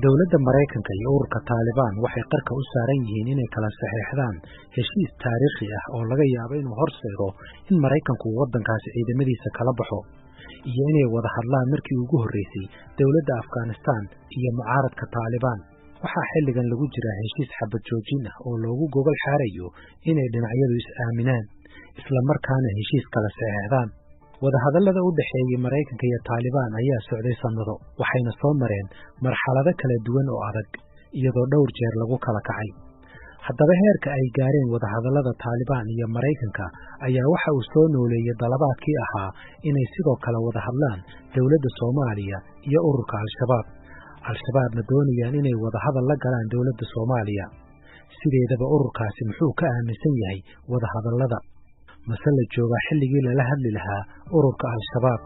dowladda maraykanka iyo ururka taalibaan waxay qarka u saaran yihiin inay kala saxeexdaan heshiis taariikhi ah oo laga yaabo inuu horseedo in maraykanku uu waddankaasi ciidamadiisa kala baxo iyo inay wada hadlaan markii ugu horreysay dowladda afghanistan iyo mucaaradka taalibaan waxaa xilligan lagu jiraa heshiis xabad joojin ah oo loogu gogol xaarayo inay dhinacyadu is-aaminaan isla markaana heshiis kala saxeexdaan wadahadallada u dhexeeyey maraykanka iyo taalibaan ayaa socday sannado waxayna soo mareen marxalado kala duwan oo adag iyadoo dhowr jeer lagu kala kacay haddaba heerka ay gaareen wadahadallada taalibaan iyo maraykanka ayaa waxa uu soo nooleeyey dalabaadkii ahaa inay sidoo kale wada hadlaan dowladda soomaaliya iyo ururka al-shabaab al-shabaabna doonayaan inay wadahadal la galaan dowladda soomaaliya sideedaba ururkaasi muxuu ka aaminsan yahay wadahadallada mase la joogaa xilligii lala hadli lahaa ururka al-shabaab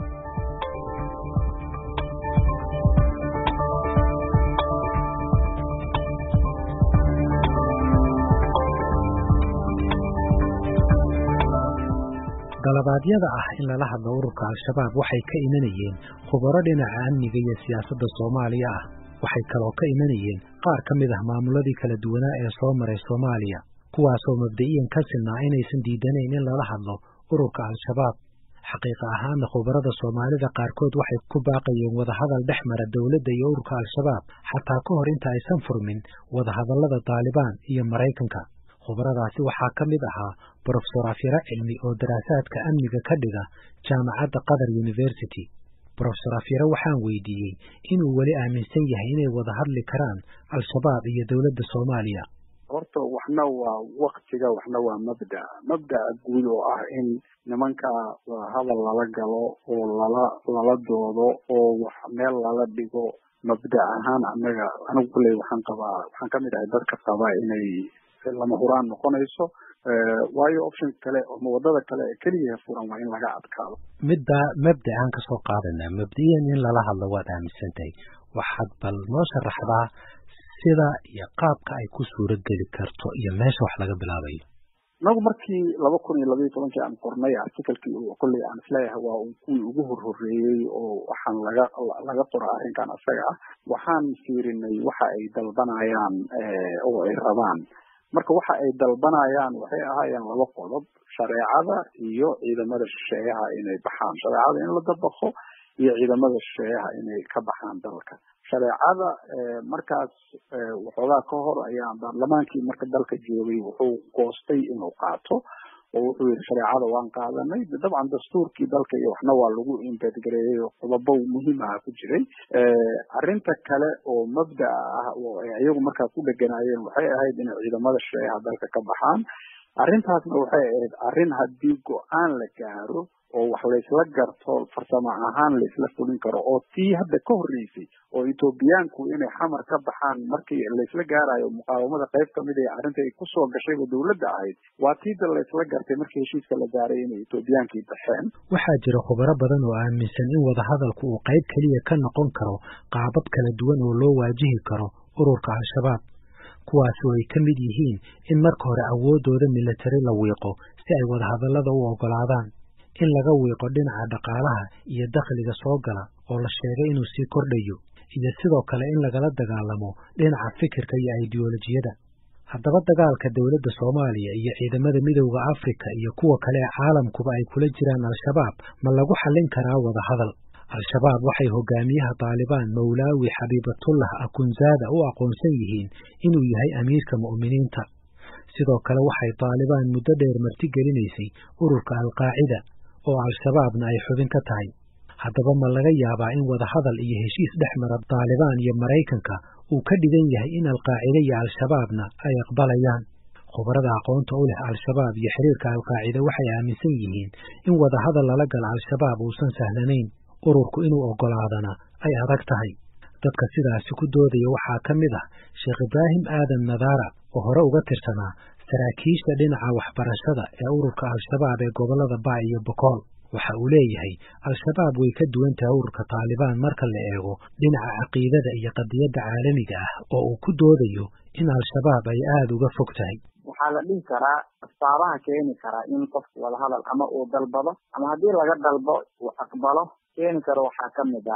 dalabaadyada ah in lala hadlo ururka al-shabaab waxay ka imanayeen khubaro dhinaca amniga iyo siyaasadda soomaaliya ah waxay kaloo ka imanayeen qaar ka mid ah maamuladii kala duwanaa ee soo maray soomaaliya kuwaasoo mabda'iyan ka silnaa inaysan diidanayn in lala hadlo ururka al-shabaab xaqiiqa ahaana khubarada soomaalida qaarkood waxay ku baaqayeen wadahadal dhex mara dowladda iyo ururka al-shabaab xataa ka hor inta aysan furmin wadahadallada taalibaan iyo maraykanka khubaradaasi waxaa ka mid ahaa brofesor afyaro cilmi oo daraasaadka amniga ka dhiga jaamacadda qatar university brofesor afyaro waxaan weydiiyey inuu weli aaminsan yahay inay wada hadli karaan al-shabaab iyo dowladda soomaaliya horta waxna waa waktiga waxna waa mabda mabda'a guud oo ah in nimanka hadal lala galo oo lala lala doodo oo wax meel lala dhigo mabda ahaan anaga anigu kulley waxaan qabaa waxaan kamid ahay dadka qaba inay lama huraan noqonayso waayo option kale ama wadada kale ee keliya furan waa in laga adkaado midda mabda aan kasoo qaadanaa mabdiyan in lala hadlo waad aaminsan tahay waxaad bal noo sharaxdaa sida iyo qaabka ay ku suuro geli karto iyo meesha wax laga bilaabayo inagu markii laba kun iyo labaiyo tobankii aan qornay articalkii kolley aan isleeyahay waa kuwii ugu horhoreeyey oo waxaan laga laga qora arrinkan isaga ah waxaan fiirinay waxa ay dalbanayaan oo ay rabaan marka waxa ay dalbanayaan waxay ahaayeen laba qodob shareecada iyo ciidamada shisheeyaha inay baxaan shareecada in la dabaqo iyo ciidamada shisheeyaha inay ka baxaan dalka shareecada markaas waxoogaa ka hor ayaa baarlamaankii marka dalka joogay wuxuu goostay inuu qaato oo wuxuu yihi shareecada waan qaadanay dabcan dastuurkii dalka iyo waxna waa lagu imbedgareeyey oo qodobo muhiim aha ku jiray arrinta kale oo mabda'a ah oo ay iyagu markaa ku dheganaayeen waxay ahayd inay ciidamada shisheeyaha dalka ka baxaan arrintaasna waxay ahayd arrin haddii go-aan la gaaro oo wax laysla garto farsamo ahaan laysla fulin karo oo tii hadda ka horreysay oo etoobiyaanku inay xamar ka baxaan markii laysla gaarayo muqaawamada qayb kamid ee arrinta ay kusoo gashayba dowladda ahayd waa tiida laysla gartay markii heshiiska la gaaray inay etoobiyaankii baxeen waxaa jira khubaro badan oo aaminsan in wadahadalku uu qayb keliya ka noqon karo qaabab kala duwan oo loo waajihi karo ururka al-shabaab kuwaas oo ay ka mid yihiin in marka hore awooddooda milatari la wiiqo si ay wadahadallada u oggolaadaan in laga wiiqo dhinaca dhaqaalaha iyo dakhliga soo gala oo la sheegay inuu sii kordhayo iyo sidoo kale in lagala dagaalamo dhinaca fikirka iyo aidiyolojiyada haddaba dagaalka dowladda soomaaliya iyo ciidamada midowda afrika iyo kuwa kale ee caalamkuba ay kula jiraan al-shabaab ma lagu xallin karaa wadahadal al-shabaab waxay hogaamiyaha taalibaan mawlaawi xabiibatullah akunzaada u aqoonsan yihiin inuu yahay amiirka mu'miniinta sidoo kale waxay taalibaan muddo dheer martigelinaysay ururka alqaacida oo al-shabaabna ay xubin ka tahay haddaba ma laga yaabaa in wadahadal iyo heshiis dhex mara taalibaan iyo maraykanka uu ka dhigan yahay in alqaacide iyo al-shabaabna ay aqbalayaan khubarada aqoonta u leh al-shabaab iyo xiriirka alqaacide waxay aaminsan yihiin in wadahadal lala gala al-shabaab uusan sahlanayn ururku inuu oggolaadana ay adag tahay dadka sidaasi ku doodaya waxaa ka mid ah sheekh ibraahim aadan nadaara oo hore uga tirsanaa saraakiisha dhinaca waxbarashada ee ururka al-shabaab ee gobollada baa iyo bokool waxa uu leeyahay al-shabaab way ka duwan tahay ururka taalibaan marka la eego dhinaca caqiidada iyo qadiyadda caalamiga ah oo uu ku doodayo in al-shabaab ay aada uga fog tahay waxaa la dhihi karaa asbaabaha keeni karaa in qofku wadahadal ama uu dalbado ama haddii laga dalbo uu aqbalo keeni karo waxaa ka mid ah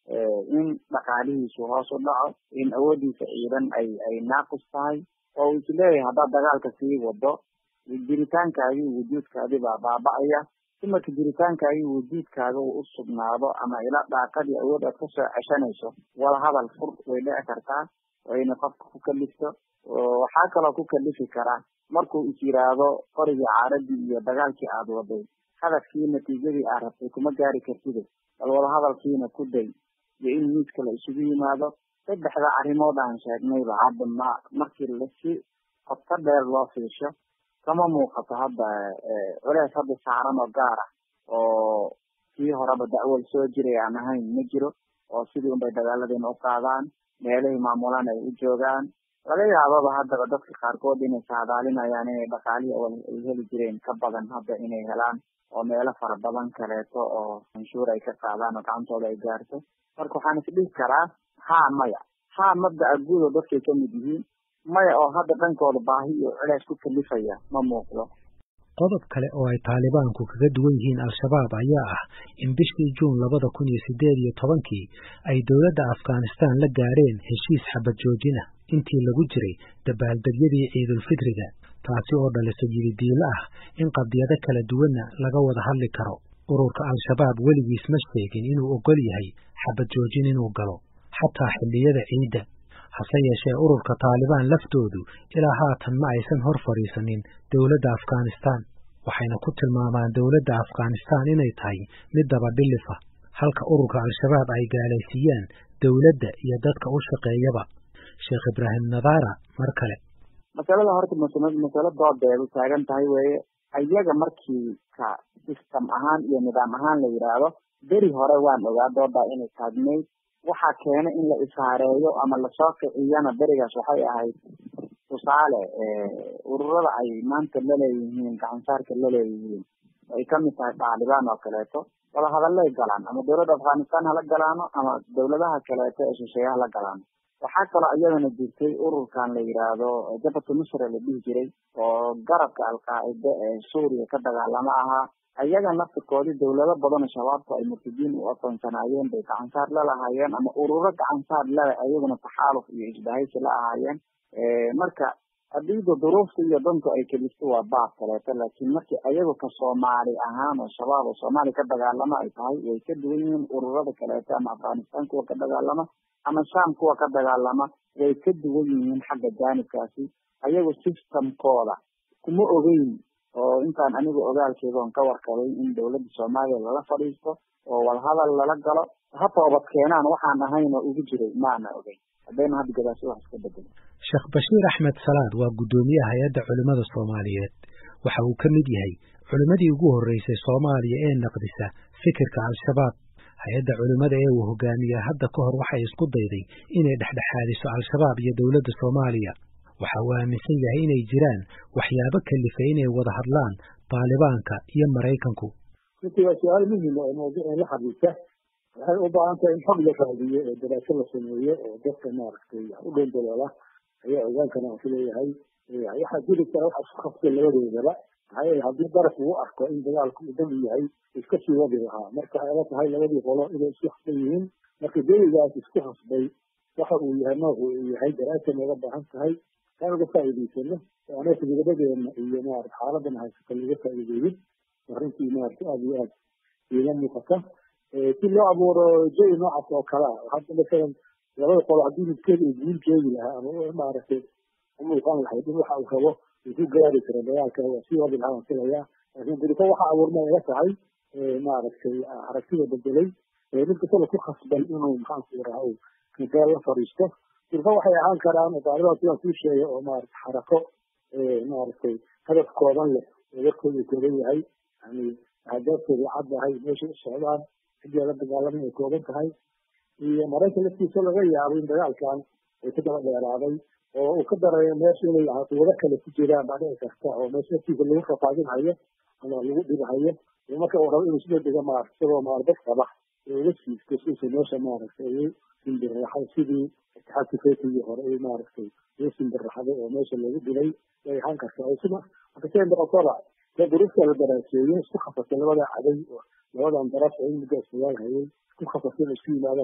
in dhaqaalihiisu hoos u dhaco in awoodiisa ciidan ay ay naaqis tahay oo uu isleeyahay haddaad dagaalka sii wado jiritaankaagii wujuudkaadii baa baaba'aya dumarka jiritaankaagii wujuudkaaga uu u sugnaado ama ila dhaaqadii awood aad kasoo ceshanayso wada hadal fur way dhici kartaa wayna qofka ku kalifto waxaa kaloo ku kalifi karaa markuu is yiraahdo qorigii caaradii iyo dagaalkii aad waday hadafkii natiijadii aad rabtay kuma gaari kartide bal wada hadalkiina ku day iyo in miiska la isugu yimaado saddexda arrimood aan sheegnayba hadda ma markii lasi qodka dheer loo fiisho kama muuqato hadda culeys hadda saaran oo gaar ah oo kii horeba dacwal soo jiray aan ahayn ma jiro oo sidii unbay dagaaladiina u qaadaan meelihii maamulaan ay u joogaan laga yaababa haddaba dadka qaarkood inay saadaalinayaan inay dhaqaalihii awal ay heli jireen ka badan hadda inay helaan oo meelo fara badan kaleeto oo canshuur ay ka qaadaan oo gacantooda ay gaarto marka waxaan isdhihi karaa haa maya haa mabdaca guud oo dadkay ka mid yihiin maya oo hadda dhankooda baahi iyo culeys ku kalifaya ma muuqdo qodob kale oo ay taalibaanku kaga duwan yihiin al-shabaab ayaa ah in bishii juun labada kun iyo sideed iyo tobankii ay dowladda afghanistan la gaadheen heshiis xabad joojina intii lagu jiray dabaaldegyadii ciidulfitriga taasi oo dhalisay yididiilo ah in qadiyado kala duwanna laga wada hadli karo ururka al-shabaab weligiis ma sheegin inuu ogol yahay xabad joojin inuu galo xataa xilliyada ciidda hase yeeshee ururka taalibaan laftoodu ilaa haatan ma aysan hor fadhiisanin dowladda afghanistan waxayna ku tilmaamaan dowladda afghanistan inay tahay mid dabadhilifa halka ururka al-shabaab ay gaalaysiiyaan dowladda iyo dadka u shaqeeyaba sheekh ibraahim nadaara mar kale masalada horta masalo doodeedu taagan tahay weeye ayaga markii ka system ahaan iyo nidaam ahaan la yidhaahdo beri hore waan ogaa doodaa inay taagnayd waxaa keena in la ishaareeyo ama lasoo kiciyana berigaas waxay ahayd tusaale ururada ay maanta laleeyihiin gacansaarka laleeyihiin ay kamid tahay taalibaan oo kaleeto wada hadallay galaan ama dowladda afghanistan hala galaano ama dowladaha kaleeto ee shisheeye hala galaano waxaa kaloo iyadana jirtay ururkan la yidhaahdo jabhatu nusra la dhihi jiray oo garabka alqaacida ee suuriya ka dagaalamo ahaa ayaga naftirkoodii dowlado badan oo shabaabku ay murtadiin u aqoonsanaayeen bay gacansaar la lahaayeen ama ururo gacansaar lale ayaguna taxaaluf iyo isbahaysi la ahaayeen marka hadiida duruufta iyo dantu ay kelisto waa baab kaleeto laakiin markii ayagu ka soomaali ahaan oo shabaab oo soomaaliya ka dagaalamo ay tahay way ka duwan yihiin ururada kaleeto ama afghanistan kuwa ka dagaalama ama sham kuwa ka dagaalama way ka duwan yihiin xagga jaanibkaasi ayagu systemkooda kuma ogeyn oo intaan anigu ogaalkeeda on ka warkabay in dowladda soomaaliya lala fadhiisto oo wadahadal lala galo ha toobad keenaan waxaan ahayn oo ugu jiray maana ogeyn haddayna hadda gadaasi wax iska bedelo sheekh bashiir axmed salaad waa guddoomiyaha hay-adda culimmada soomaaliyeed waxa uu ka mid yahay culimmadii ugu horreysay soomaaliya ee naqdisa fikirka al-shabaab hay-adda culimmada ee uu hogaamiya hadda ka hor waxay isku dayday inay dhexdhexaadiso al-shabaab iyo dowladda soomaaliya waxa uu aaminsan yahay inay jiraan waxyaabo kalifay inay wada hadlaan taalibaanka iyo maraykanku runtii waa su-aal muhima oo mawduucan la xiriirta waxay u baahan tahay in xog la raadiyo oo daraaso la sameeyo oo dadka maaragtay u dhown daloola ayaa ogaankana aan ku leeyahay waxaa jiri kara wax isku khasbay labadoodaba maxaa yeele haddii daraf uu arko in dagaalku uu dan u yahay iska sii wadi lahaa marka waxay la tahay labadii qolo inay isku khasban yihiin marka dawligaas isku khasbay waxa uu yahay noocu uu yahay daraasa nooga baahan tahay aan uga faa'iidaysano oo anaka midabadeenna iyo maarata xaaladana haysata laga faa'iideeyin arrintii maarata aada iyo aad iiga muuqata si loo abuuro jawi noocaas oo kale ah hadda masalan labada qolo haddii midkeed uu guul joogi lahaa ama maaragtay u muuqan lahayd in waxa uu rabo uu ku gaari karo dagaalka waa sii wadi lahaa waan filayaa laakiin diriko waxa abuurma ila tahay maaragtay aragtida bedelay mid kastaba ku khasban inuu maxaanku raha uu meel la fadhiisto dirko waxay ahaan karaan oo taaliban sidaan kuu sheegay oo maarata xarako maaragtay hadaf kooban leh oo warkooda kooban yahay yani ahdaafteeda caddahay meeshay u socdaan ciddii la dagaalamay ay kooban tahay iyo maraykan laftiisa laga yaabo in dagaalkan ay ka daba dheeraaday oo uu ka darayo meesha inay quwado kale ku jiraan baa dhici karta oo meesha laftiisa lagu rafaadinhayo ama lagu dhibahayo marka uu rabo inuu sida dega maarata isagoo maardad qaba uga siisto siisa meesha maaragtay ugu simbirraxay sidii itixaadka fetigii hore ay maaragtay ugu simbirraxday oo meesha lagu dhibay way ahaan kartaa sida marka siday noqotoba dee duruufta la daraaseeyey isku khasasay labada caday oo labadan daraf oo in muddo isdagaal hayay isku khasasay inay isku yimaadaan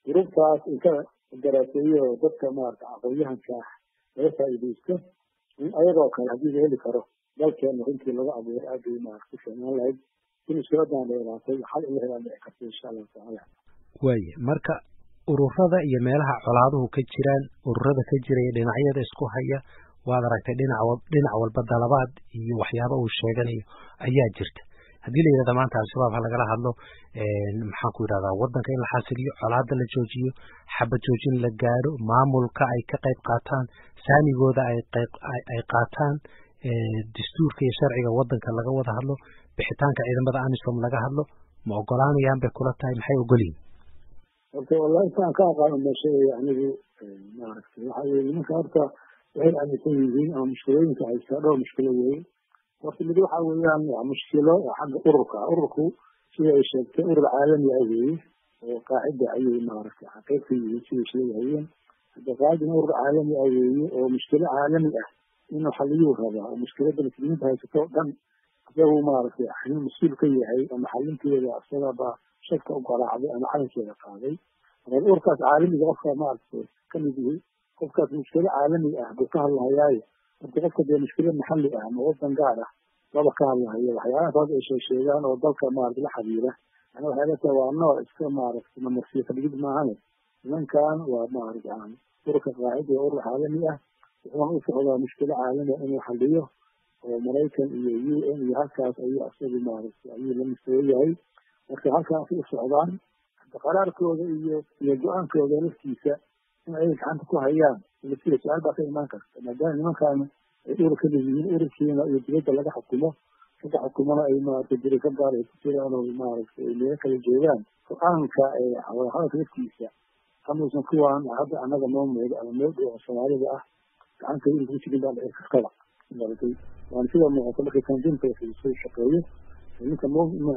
gruubtaas inka daraaseeyo oo dadka maarata aqoon-yahanka ah laga faa'iidaysto in ayagoo kale haddii la heli karo dalkeena runtii lagu abuuro aad bay maarata ku fiicnaan lahayd in iskuladan dheeraatay xal in la helaan dhici karta insha allahu tacaala waaye marka ururada iyo meelaha colaaduhu ka jiraan ururada ka jiraya dhinacyada isku haya waad aragtay dhinac dhinac walba dalabaad iyo waxyaaba uu sheeganayo ayaa jirta haddii la yidhahda maanta al-shabaab ha lagala hadlo maxaan ku yidhahdaa waddanka in la xasiliyo colaada la joojiyo xabad joojin la gaadho maamulka ay ka qayb qaataan saamigooda ay qayb ay qaataan dastuurka iyo sharciga waddanka laga wada hadlo bixitaanka ciidamada amisom laga hadlo ma ogolaanayaan bay kula tahay maxay ogolyihin horta wallahi intaan ka aqaano meesheeya anigu maaragtay waxa weye nimanka horta waxay aaminsan yihiin ama mushkilooyinka haystaa dhowr mushkilo weeye horta mid waxa weeyaan waa mushkilo xagga ururka ururku sida ay sheegtay urur caalami ah weeye oo qaacida ayay maaragtay qayb ka yihiin siday sheegahayeen hadda qaacidina urur caalami ah weeye oo mushkilo caalami ah inuu xaliyuu rabaa oo mushkilada muslimiinta haysato o dhan isagu maaragtay xalin mas-uul ka yahay ama xalinteeda isagaba shadka u garaacday ama calankeeda qaaday marka ururkaas caalamiga qofka maaragtay kamid yihi qofkaas mushkilo caalami ah buu ka hadlahayaayo marka qofka dee mushkilo maxalli ah ama wadan gaar ah laba ka hadlahayo waxyaalahaas hadda ay sheegsheegaan oo dalka maaragta la xiriira ana waxay la tahay waa nooc iska maaragtay namarsiyo kadhigid maahane nimankan waa maaragta ururka qaacida ee urur caalami ah wuxuuna u socdaa mushkilo caalami ah inuu xaliyo oo maraykan iyo u n iyo halkaas ayuu isagu maaragtay ayuu la mustaway yahay marka halkaas u socdaan hadda qaraarkooda iyo iyo go-aankooda laftiisa in ay gacanta ku hayaan sida su-aal baa ka imaan karta maadaama nimankan ay urur ka leeyihiin ururkiina iyo dibadda laga xukumo laga xukumona ay maaragtay dirika gaar ay ku jiraan oo maaragtay ay meelo kala joogaan go-aanka wadahadalka laftiisa amuusan kuwaan hadda annaga noo muudo ama noo dhow oo soomaalida ah gacanta ururka ku jirin baa dhici kartaba maaragtay waana sida muuqata marka tandiimka soo shaqeeyo ninka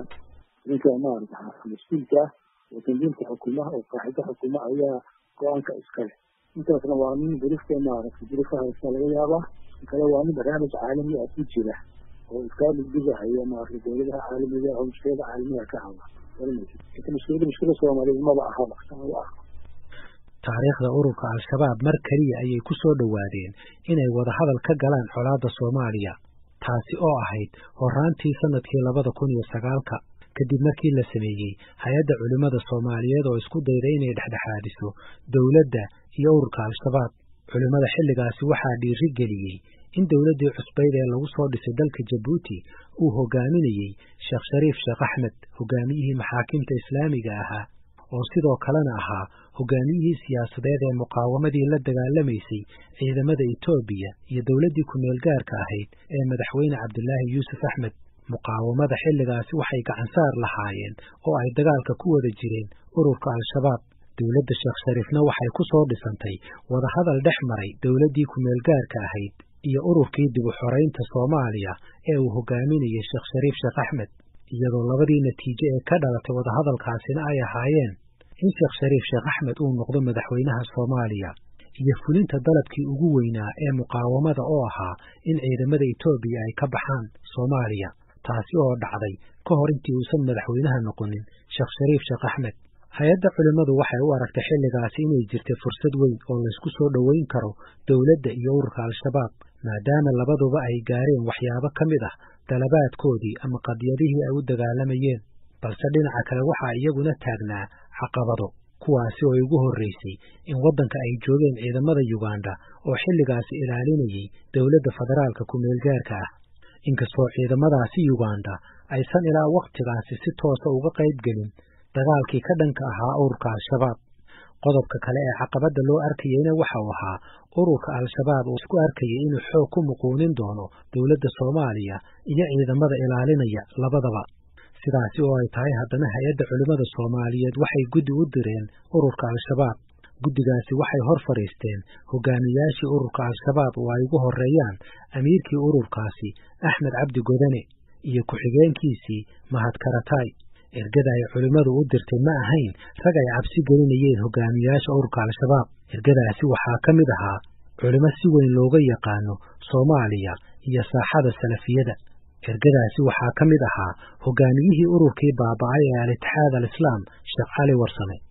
ninka maaragta mas-uulka ah oo tandiimka xukuma oo qaaxida xukuma ayaa go-aanka iskale intaasna waa nin durifta maaragtay durifka haysta laga yaabaa kale waa nin barnaamij caalami ah ku jira oo iskaa dhigdhigahaya maaragtay dowladaha caalamiga oo mushkilada caalamiga ka hadla inta mushkilada mushkila soomaaliyeed maba ahaba maba ah taariikhda ururka al-shabaab mar keliya ayay ku soo dhowaadeen inay wadahadal ka galaan colaadda soomaaliya taasi oo ahayd horaantii sanadkii labada kun iyo sagaalka kadib markii la sameeyey hay-adda culimmada soomaaliyeed oo isku dayday inay dhexdhexaadiso dowladda iyo ururka al-shabaab culimmada xilligaasi waxaa dhiiri geliyey in dowladdii cusbayd ee lagu soo dhisay dalka jabuuti uu hogaaminayey sheekh shariif sheekh axmed hogaamiyihii maxaakimta islaamiga ahaa oo sidoo kalena ahaa hogaamiyihii siyaasadeed ee muqaawamadii la dagaalamaysay ciidamada etoobiya iyo dowladdii ku-meel gaarka ahayd ee madaxweyne cabdilaahi yuusuf axmed muqaawamada xilligaasi waxay gacansaar lahaayeen oo ay dagaalka ku wada jireen ururka al-shabaab dowladda sheekh shariifna waxay ku soo dhisantay wadahadal dhex maray dowladdii ku-meel gaarka ahayd iyo ururkii dib u xoraynta soomaaliya ee uu hogaaminayay sheekh shariif sheekh axmed iyadoo labadii natiijo ee ka dhalatay wadahadalkaasina ay ahaayeen in sheekh shariif sheekh axmed uu noqdo madaxweynaha soomaaliya iyo fulinta dalabkii ugu weynaa ee muqaawamada oo ahaa in ciidamada etoobiya ay ka baxaan soomaaliya taasi oo dhacday ka hor intii uusan madaxweynaha noqonin sheekh shariif sheekh axmed hay-adda culimmadu waxay u aragtay xilligaasi inay jirtay fursad weyn oo laysku soo dhoweyn karo dowladda iyo ururka al-shabaab maadaama labaduba ay gaareen waxyaabo ka mid ah dalabaadkoodii ama qadiyadihii ay u dagaalamayeen balse dhinaca kale waxaa iyaguna taagnaa caqabado kuwaasi oo ugu horraysay in waddanka ay joogeen ciidamada yuganda oo xilligaasi ilaalinayay dowladda federaalka ku-meelgaarka ah inkastoo ciidamadaasi yuganda aysan ilaa wakhtigaasi si toosa uga qayb gelin dagaalkii ka dhanka ahaa ururka al-shabaab qodobka kale ee caqabadda loo arkayeyna waxa uu ahaa ururka al-shabaab oo isku arkayay inuu xoog ku muquunin doono dowladda soomaaliya iyo ciidamada ilaalinaya labadaba sidaasi oo ay tahay haddana hay-adda culimmada soomaaliyeed waxay guddi u direen ururka al-shabaab guddigaasi waxay hor fadhiisteen hogaamiyaashii ururka al-shabaab oo ay ugu horreeyaan amiirkii ururkaasi axmed cabdi godane iyo ku-xigeenkiisii mahad karatay ergada ay culimmadu u dirtay ma ahayn rag ay cabsi gelinayeen hogaamiyaasha ururka al-shabaab ergadaasi waxaa ka mid ahaa culimo si weyn looga yaqaano soomaaliya iyo saaxada salafiyada ergadaasi waxaa ka mid ahaa hogaamiyihii ururkii baaba'ay ee al-itixaad al-islaam sheekh cali warsame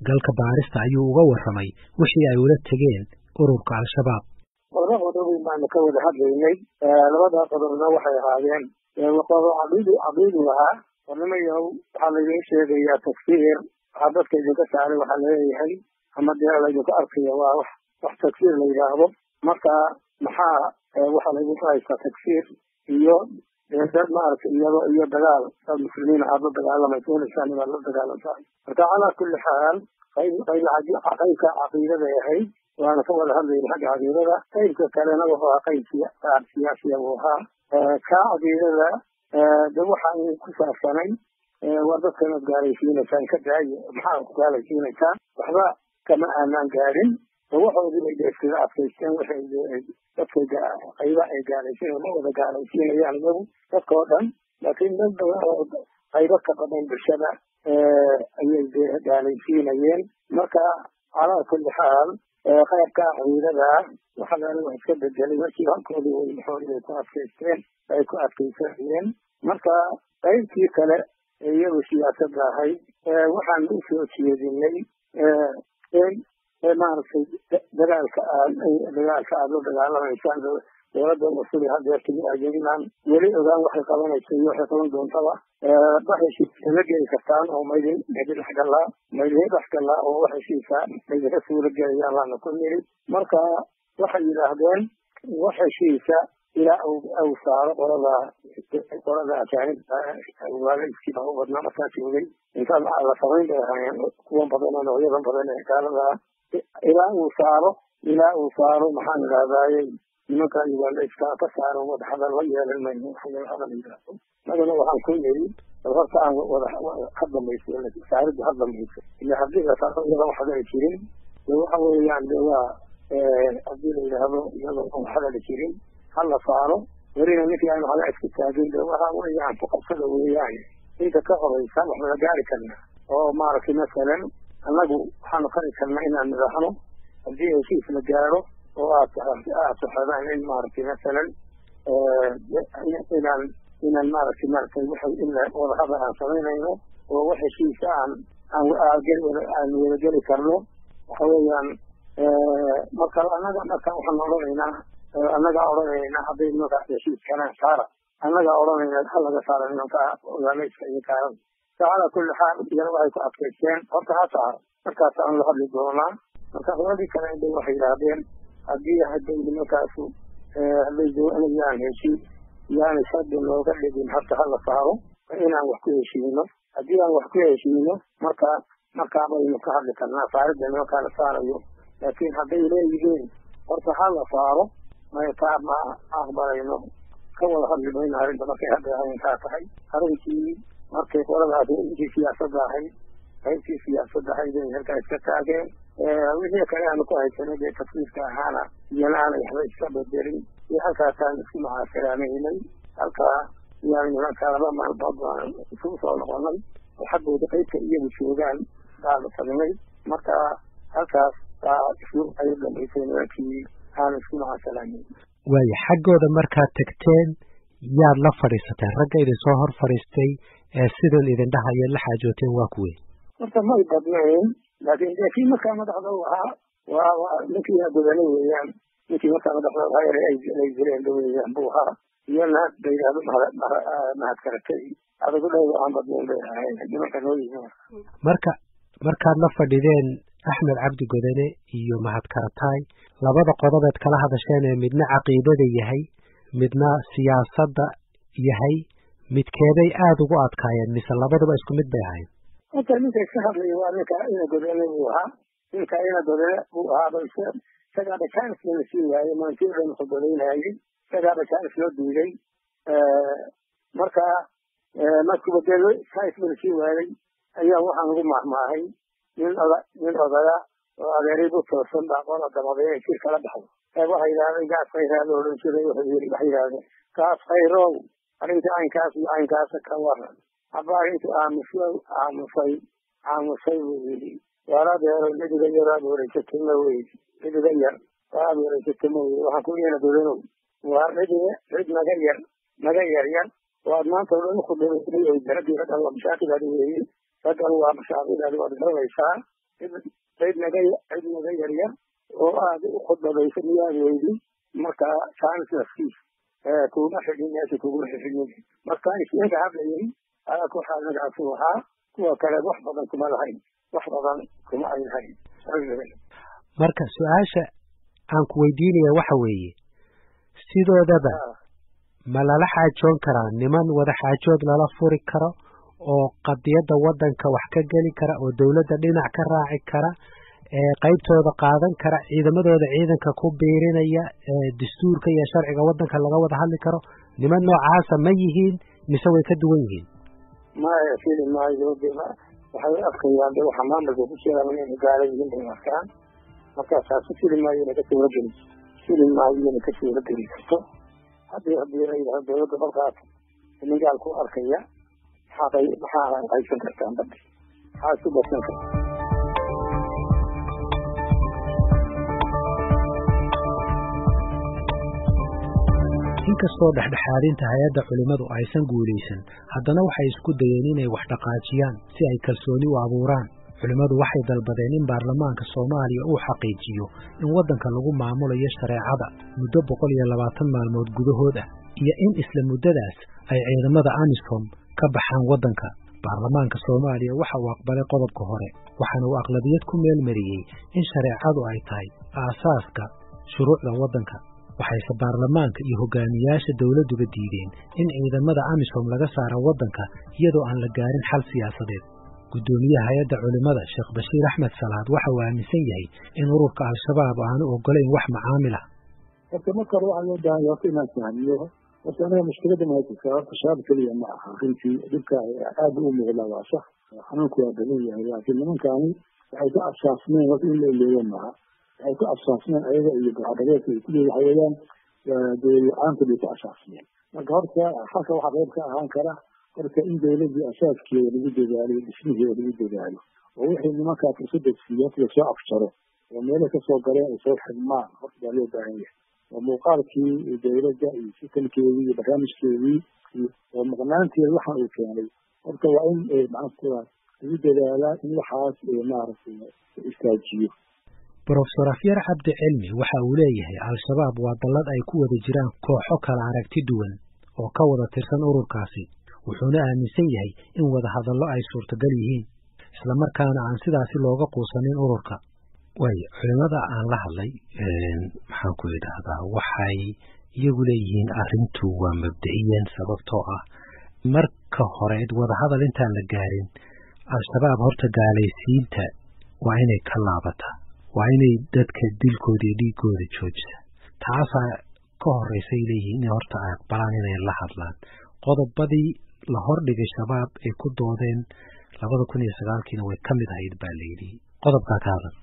galka baarista ayuu uga warramay wixii ay ula tegeen ururka al-shabaab laba qodob baanu ka wada hadlaynay labada qodobna waxay ahaadeen qodob caqiidi caqiidi ahaa warnimayow waxaa laydin sheegayaa tafsiir waxaa dadka idinka saaray waxaa laleeyahay ama dee laydinku arkaya waa wax wax tagsiir la yidhaahdo marka maxaa waxaa laydinku haystaa tagsiir iyo dad maaragtay iyado iyo dagaal dad muslimiin aad la dagaalamaysa inaysaan inaad la dagaalantahay marka calaa kulli xaal qayb qaybka caqiidaday ahayd waana ka wada hadlayna xagga caqiidada qaybka kalena wuxuu ahaa qayb siyaasiya buu ahaa ka caqiidada de waxaan ku saabsanay waa dadka inaad gaalaysiinaysaan ka daaye maxaa ku gaalaysiinaysaan waxba kama aanaan gaadhin waxoodii bay iskaga adkaysteen waxay dadkay qayba ay gaalaysiin ma wada gaalaysiinayaan iyagu dadka oo dhan laakiin dad badan oo qaybo ka badan bulshada ayay gaalaysiinayeen marka calaa kulli xaal qaybka caqiidada waxa laala wax iska bedelay markii halkoodii way maxoodii ay ku adkaysteen ay ku adkaysanayeen marka qaybtii kale ee iyadu siyaasadda ahayd waxaan u soo jeedinay in maaragtay dagaalka aad dagaalka aad la dagaalamaysaan dowladda cusub hadeerta ajinaan weli ogaan waxay qabanaysa iyo waxay qaban doontaba wax heshiisa la geli kartaan oo maydin maydin dhexgalaa maydin dhexgalaa oo wax heshiisa maydinka suula gelayaan laana ku niri marka waxay yidhaahdeen wax heshiisa ilaa au saaro qolada qolada ajaanibta waalidkii baa u badnaa markaa joogay intaan la samayn bay ahaayeen kuwan badan oo noocyadan badan ee gaalada ilaa uu saaro ilaa uu saaro maxaan idhahdaaye nimanka uganda iskaa ka saaro wada hadal la yeelan mayno hadal yidhaahdo magana waxaan ku yiri bal horta aan wada ha dambayso saariddu ha dambayso ila haddii la saaro iyadan wax hadali jirin de waxa weeyaan de waa haddii la yidhaahdo iyadan wax hadali jirin ha la saaro welina ninkii aanu hada iska taagin de waxa weeyaan ku qabsada weeyaan inta ka horeysa wax laga gaari karna oo maaragtay masalan annagu waxaanu fari karnaa inaan nidhaahno haddii heshiis la gaaro oo aad aad saxadaan in maaragtay masalan inaan inaan maaragtay maaragtay waxay in wadahadal aan samaynayno oo wax heshiisa aan aan aan wadageli karno waxa weeyaan marka annaga marka waxaan odhanaynaa annagaa odhanaynaa hadday nimankaas heshiis karaan saara annagaa odhanaynaa ha laga saara nimanka ogaamayska iyo gaalada calaa kulli xaal iyana waxay ku adkaysteen horta ha saaro markaas aan la hadli doonaa marka qoladii kale de waxay yidhaahdeen haddii hadday nimankaasu hadday doonayaan heshiis yaani shardi looga dhigin horta ha la saaro inaan wax ku heshiino haddii aan wax ku heshiino marka markaa baynu ka hadli karnaa saaridda nimankaa la saarayo laakiin hadday leeyihiin horta ha la saaro maytaa ma aqbalayno ka wada hadli mayno arrinta markay hadda arrintaa tahay arrintii markay qoladaas intii siyaasadda ahayd qaybtii siyaasadda ahayd ay halkaa iska taageen wixii kale aanu ku haysanay dee tafsiirka ahaana iyana aanay waxba iska bedelin iyo halkaasaan isku macaasiraanaynay halkaa yaan nimanka laba maalmood baan isugu soo noqonay oo xaggooda qaybka iyagu joogaan baanu tagnay marka halkaas baa isu ay dambaysay nimankii aan isku macaasiraanayn waaya xaggooda markaad tagteen yaad la fadhiisatay ragga idin soo hor fadhiistay ee sidan idin dhahaya la xaajooteen waa kuwe horta may badnayn laakiin dee kii markaa madaxda u ahaa waa waa ninkii godane weeyaan ninkii markaa madaxda ahaa yare ay dileen weeyaan buu ahaa iyana la yidhahdo mahad karatay adagu dhowda aan badnayn bay ahayn nimanka noo yimi marka markaad la fadhideen axmed cabdi godane iyo mahad karataay labada qodobeed kala hadasheen ee midna caqiidada yahay midna siyaasadda yahay midkeeday aada ugu adkaayeen mise labaduba isku mid bay ahayd horta ninka iska hadlaya waa ninka ina godane buu ahaa ninka ina godane buu ahaa balse isagaaba jaanis lala sii waayey maantii o dhan wuxuu godaynayay isagaaba jaanis loo diiday marka markuba dee jaanis lala sii waayey ayaa waxaan ugu mahmaahay nin oda nin odaya oo adeeray bu toosan baa qola damaday ee jir kala baxdo ee waxay yidhahdeen gaas khayraa la odhan jiray wuxuu yiri waxay yidhahdeen gaas khayrow arrinta caynkaas iyo caynkaasa ka waran haba arrintu aamusay aamusay aamusay buu yidhi waaladeero midiga yar aad wareysatay ma weydi midiga yar waa aad wareysatay ma weydi waxaan ku leena godanow waa midiga cid naga yar naga yar yar waad maanta oo dhan ku dhibatay ay daradii raggan waa mashaakilaadi weeye raggan waa mashaakilaadi waad garanaysaa cid naga cid naga yaryar oo aada u khudbadaysa miyaad weydi marka chanceskiis kuma xigin meesha kuguma xigin marka isnaga hadlayay alaka waxaa magacasu ahaa kuwa kale wax badan kuma lahayn wax badan kuma ay lahayn marka su-aasha aan ku weydiinaya waxa weeye sidoodaba ma lala xaajoon karaa niman wada xaajood lala furi karo oo qadiyadda waddanka wax ka geli kara oo dowladda dhinac ka raaci kara ee qaybtooda qaadan kara ciidamadooda ciidanka ku biirinaya dastuurka iyo sharciga waddanka laga wada hadli karo niman noocaasa ma yihiin mise way ka duwan yihiin maya fili maayo waxay arkayaan de waxa maamulka ku jira inay gaala yihiin bay arkaan markaasaasi fili maayo inay ka suurageli fili maayo inay ka suurageli karto haddii haddii la yidhahdo dowladda dalkaas nigaal ku arkaya maxaa maxaa qaysan kartaan badda maxaa isku badsan karta inkastoo dhexdhexaadinta hay-adda culimmadu aysan guulaysan haddana waxay isku dayeen inay wax dhaqaajiyaan si ay kalsooni u abuuraan culimmadu waxay dalbadeen in baarlamaanka soomaaliya uu xaqiijiyo in waddanka lagu maamulayo shareecada muddo boqol iyo labaatan maalmood gudahood ah iyo in isla muddadaas ay ciidamada amisom ka baxaan waddanka baarlamaanka soomaaliya waxa uu aqbalay qodobka hore waxaana uu aqlabiyad ku meel mariyey in shareecadu ay tahay aasaaska shuruucda waddanka waxayse baarlamaanka iyo hogaamiyaasha dowladduba diideen in ciidamada amisom laga saaro waddanka iyadoo aan la gaarin xal siyaasadeed guddoomiyaha hay-adda culimmada sheekh bashiir axmed salaad waxa uu aaminsan yahay in ururka al-shabaab aanu ogolayn wax macaamil ah horta marka hore waxaa loo baahan horta inaan fahmiyo horta aniga mushkilada ma haysa horta shabaab keliya ma aha runtii dhibka aada u muuqdaa waa sax xanuunku waa badan yahay laakiin nimankaani waxay ku absaasmeen horta in la ileeyo maaha waxay ku absaasmeen ayaga iyo gacdhabeedka ay kuleeyi waxa weeyaan dowlad la-aanta bay ku absaasmeen marka horta halka waxaa qayb ka ahaan kara horta in dowladii asaaskeeda lagu dadaalo dhismiheeda lagu dadaalo oo wixii nimankaa fursada siiya lasoo afjaro oo meelo kasoo galeen ay soo xidmaan horta baa loo baahan yahay oo muuqaalkii dowladda iyo sikalkeedii iyo barnaamijkeedii oo maqnaanteeda waxa uu keenay horta waa in macnaha lagu dadaalaa in waxaas maaragtay istaajiyo brofesor afyar cabdi cilmi waxa uu leeyahay al-shabaab waa dallad ay ku wada jiraan kooxo kala aragti duwan oo ka wada tirsan ururkaasi wuxuuna aaminsan yahay in wada hadallo ay suurtagal yihiin islamarkaana aan sidaasi looga quusanin ururka waayo culimada aan la hadlay maxaan ku idhaahdaa waxay iyagu leeyihiin arrintu waa mabda'iyan sababtoo ah marka hore wadahadal intaan la gaarin al-shabaab horta gaalaysiinta waa inay ka laabataa waa inay dadka dilkooda iyo dhiigooda joojisa taasaa ka horeysay leeyihiin inay horta ay aqbalaan inay la hadlaan qodobadii la hordhigay shabaab ay ku doodeen labada kun iyo sagaalkiina way ka mid ahayd baa layidhi qodobkaa ka hadal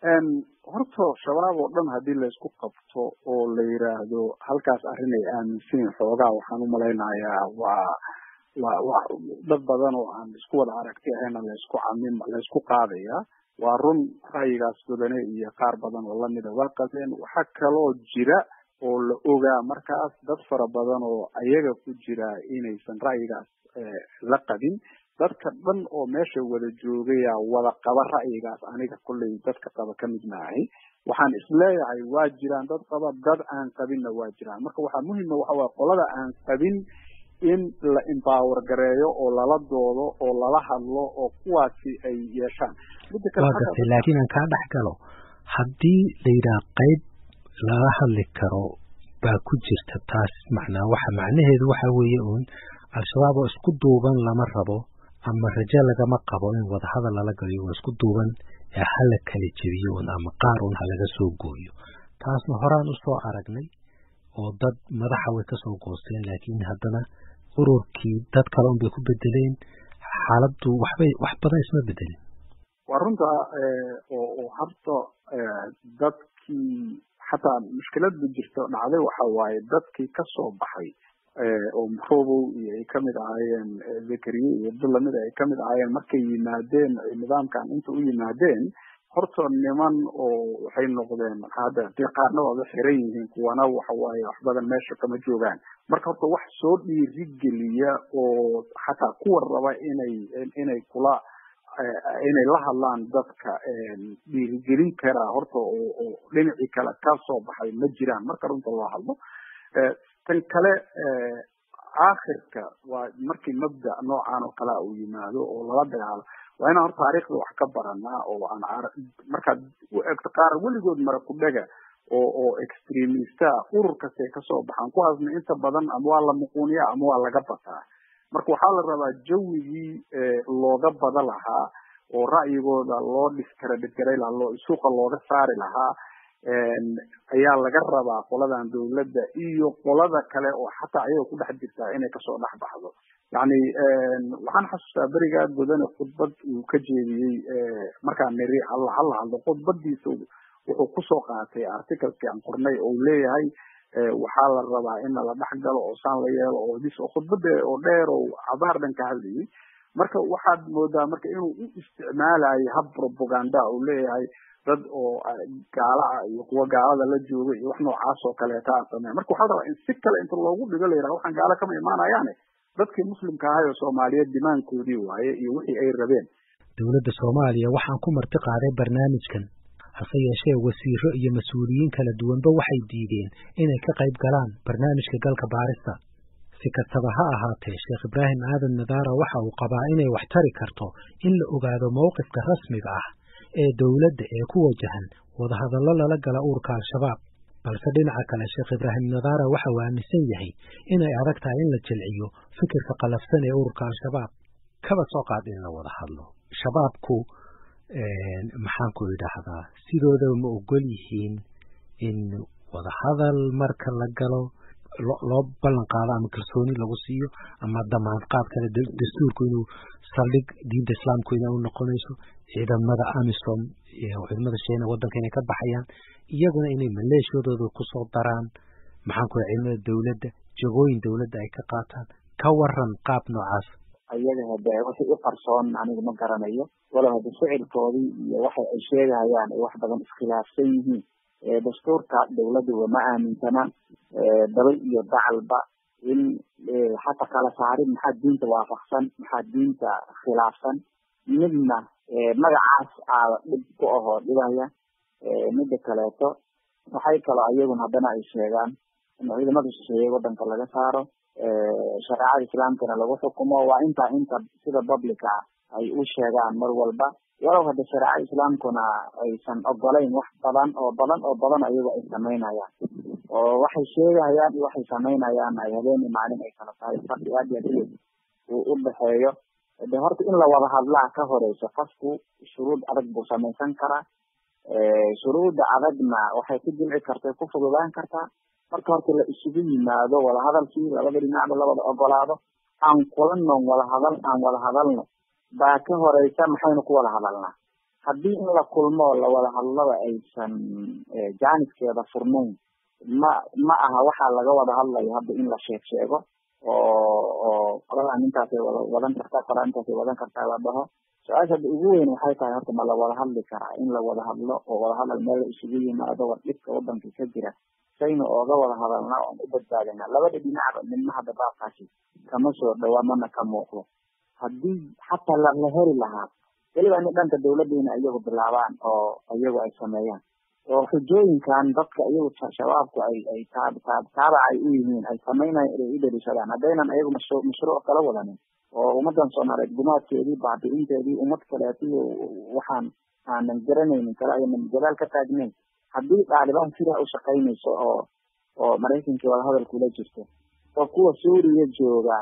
horta shabaab oo dhan haddii laysku qabto oo la yiraahdo halkaas arrin ay aaminsan yihin xoogaa waxaan u malaynayaa waa waa wa dad badan oo aan isku wada aragti ahayna laysku camin laysku qaadaya waa run ra'yigaas badane iyo qaar badan oo lamida waa qabeen waxaa kaloo jira oo la ogaa markaas dad fara badan oo ayaga ku jira inaysan ra'yigaas la qabin dadka dhan oo meesha wada joogaya wada qaba ra'yigaas aniga kolley dadka qaba ka mid maahay waxaan isleeyahay waa jiraan dad qaba dad aan qabinna waa jiraan marka waxaa muhima waxa waye qolada aan qabin in la empower gareeyo oo lala doodo oo lala hadlo oo kuwaasi ay yeeshaan waa gartay laakiin aan kaa dhex galo haddii la yidhaha qayb lala hadli karo baa ku jirta taas macnaa waxa macnaheedu waxa weeye uun al-shabaab oo isku duuban lama rabo ama rajo lagama qabo in wadahadal lala galiyo waa isku duuban ee hala kala jebiyo un ama qaar un halaga soo gooyo taasna horaan usoo aragnay oo dad madaxa way kasoo goosteen laakiin haddana ururkii dad kale un bay ku bedeleen xaaladdu waxbay wax badan isma bedelin waa runta oo horta dadkii xataa mushkilada jirta dhacday waxa waaye dadkii kasoo baxay oo mrobow iyo ay kamid ahaayeen zakariye iyo abdulamid ay kamid ahaayeen markay yimaadeen nidaamkan inta u yimaadeen horta niman oo waxay noqdeen hadda dee qaarna waaba xiran yihiin kuwana waxa waaye wax badan meesha kama joogaan marka horta wax soo dhiirigeliya oo xataa kuwa raba inay inay kula inay la hadlaan dadka dhiirigelin karaa horta oo oo dhinacii kale ka soo baxay ma jiraan marka runta loo hadlo tan kale aakhirka waa markii mabda noocan oo kalea uu yimaado oo lala dagaalo waa inaan horta taariikhda wax ka baranaa oo aan markaad u egto qaar weligood mara ku dhega oo oo extremista urur kastay kasoo baxaan kuwaasna inta badan ama waa la muquuniyaa ama waa laga bataa marka waxaa la rabaa jawigii looga bada lahaa oo ra'yigooda loo discreditgaray lahaa loo suuqa looga saari lahaa ayaa laga rabaa qoladan dawladda iyo qolada kale oo xataa ayaga ku dhex jirtaa inay kasoo dhex baxdo yani waxaan xasuustaa berigaa godane khudbad uu ka jeediyey markaan niri hala hala hadlo khudbadiisa wuxuu kusoo qaatay articleskii aan qornay oo leeyahay waxaa la rabaa in la dhex galo oo saan la yeelo oo dis oo khudbada oo dheer oo abaar dhan ka hadlayay marka waxaad moodaa marka inuu u isticmaalayo hab propaganda uu leeyahay dad oo gaala ah iyo kuwa gaalada la jooga iyo wax noocaas oo kaleeta aan sameyn marka waxaa la rabaa in si kale inta loogu dhigo la yidhaha waxaan gaalo kama imaanayaane dadkii muslimka ahay oo soomaaliyeed dimaankoodii waaye iyo wixii ay rabeen dowladda soomaaliya waxaan ku marti qaaday barnaamijkan hase yeeshee wasiiro iyo mas-uuliyiin kala duwanba waxay diideen inay ka qayb galaan barnaamijka galka baarista si kastaba ha ahaatee sheekh ibraahim aadan nadaara waxa uu qabaa inay wax tari karto in la ogaado mowqifka rasmiga ah ee dowladda ee ku wajahan wadahadallo lala gala uurka al-shabaab balse dhinaca kale sheekh ibraahim nadaara waxa uu aaminsan yahay inay adag tahay in la jilciyo fikirka qalafsan ee ururka al-shabaab kaba soo qaad in la wada hadlo shabaabku maxaanku idhaahdaa sidoodaba ma ogol yihiin in wadahadal marka la galo loo ballan qaado ama kalsooni lagu siiyo ama damaanad qaad kale dastuurku inuu saldhig diinta islaamku ina u noqonayso ciidamada amisom ciidamada sheena wadanka inay ka baxayaan iyaguna inay maleeshiyadooda kusoo daraan maxaanku ciidamada dowladda jagooyin dowladda ay ka qaataan ka waran qaab noocaas ayaga hade wixii u qarsoon aniga ma garanayo walow hade ficilkoodii iyo waxa ay sheegahayaan ay wax badan iskhilaafsan yihiin dastuurka dawladuba ma aaminsana daba iyo dacalba in xataa kala saarin maxaa diinta waafaqsan maxaa diinta khilaafsan midna magacaas aada dhib ku ahoo dhibaya mida kaleeto waxay kaloo ayaguna haddana ay sheegaan in ciidamada shisheeye wadanka laga saaro shareecada islaamkana lagu xukumo waa intaa inta sida publica ay u sheegaan mar walba walow hadda shareecada islaamkuna aysan ogolayn wax badan oo badan oo badan ayago ay samaynayaan oo waxay sheegahayaan iyo waxay samaynayaan ay habeeni maalin ay kala tahay fardi aad iyo aad uu u dhexeeyo de horta in la wada hadlaa ka horeyso qofku shuruud adag buu samaysan karaa shuruudda adagna waxay ku jilci karta ku fududaan kartaa marka horta la isugu yimaado wadahadalkii labada dhinacba la wada ogolaado aan kulanon wada hadal aan wada hadalno baa ka horeysa maxaynu ku wada hadalnaa haddii in la kulmo la wada hadlaba aysan jaaniskeeda furnayn ma ma aha waxaa laga wada hadlayo hadda in la sheeg sheego oo oo qoladan intaasay wada wadan kartaa qolaa intaasay wadan kartaa la dhaho su-aasha hadda ugu weyn waxay tahay horta ma la wada hadli karaa in la wada hadlo oo wada hadal meel la isugu yimaado war dhibka wadanka ka jira sayna ooga wada hadalnaa oon u badbaadinaa labada dhinacba midna hadda baabkaasi kama soo dhawaa mana ka muuqdo haddii xataa la heli lahaa weliba in dhanka dawladdiina iyagu bilaabaan oo iyagu ay sameeyaan oo xujooyinkan dadka iyagu shabaabku ay ay taab taab taabac ay u yihiin ay samaynayan inay u daliishadaan haddaynan iyagu mashru mashruuc kala wadanin oo ummadan soomaaliyeed gumaadkeedii baabi'inteedii ummad kaleetiyo waxaan aanan garanaynin kale aynan gadaal ka taagnayn haddii dhaalibaan sidaa u shaqaynayso oo oo maraykankii wadahadal kula jirto oo kuwa suuriya jooga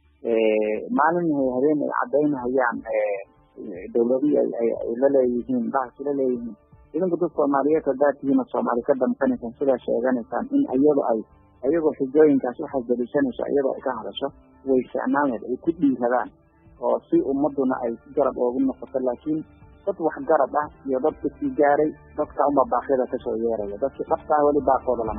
maalin habeen ay cadaynahayaan dawladihii ay la leeyihiin bahasi la leeyihiin idinku dad soomaaliyeed haddaad tihiin oo soomaali ka damqanaysaan sidaa sheeganaysaan in iyado ay ayagoo xujooyinkaas waxay daliishanayso iyadoo ay ka hadasho way ficnaaneed ay ku dhiiradaan oo si ummaduna ay garab oogu noqoto laakiin dad wax garab ah iyo dad kasii gaaray dadka unba baaqyada kasoo yeeraya dadkii dhabtaa weli baaqooda lama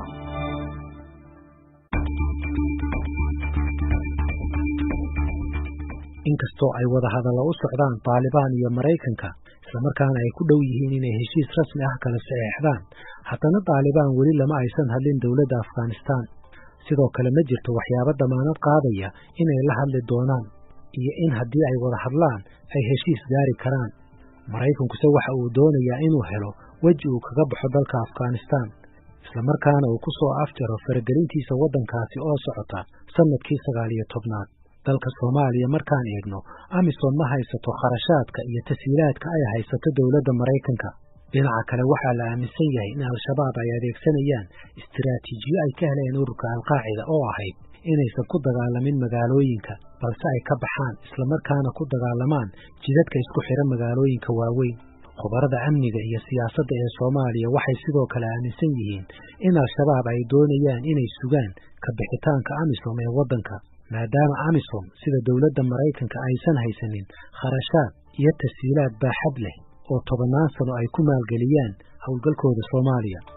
inkastoo ay wada hadallo u socdaan taalibaan iyo maraykanka islamarkaana ay ku dhow yihiin inay heshiis rasmi ah kala saxeexdaan haddana taalibaan weli lama aysan hadlin dowladda afghanistan sidoo kale ma jirto waxyaabo damaanad qaadaya inay la hadli doonaan iyo in haddii ay wada hadlaan ay heshiis gaari karaan maraykankuse waxa uu doonayaa inuu helo weji uu kaga baxo dalka afghanistaan islamarkaana uu ku soo afjaro faragelintiisa waddankaasi oo socota sannadkii sagaal iyo tobnaad dalka soomaaliya markaan eegno amisom ma haysato kharashaadka iyo tasiilaadka ay haysato dowladda maraykanka dhinaca kale waxaa la aaminsan yahay in al-shabaab ay adeegsanayaan istiraatiijiyo ay ka heleen ururka alqaacida oo ahayd inaysan ku dagaalamin magaalooyinka balse ay ka baxaan islamarkaana ku dagaalamaan jidadka isku xidha magaalooyinka waaweyn khubarada amniga iyo siyaasadda ee soomaaliya waxay sidoo kale aaminsan yihiin in al-shabaab ay doonayaan inay sugaan ka bixitaanka amisom ee waddanka maadaama amisom sida dowladda maraykanka aysan haysanin kharashaad iyo tasiilaad baaxad leh oo tobannaan sano ay ku maalgeliyaan howlgalkooda soomaaliya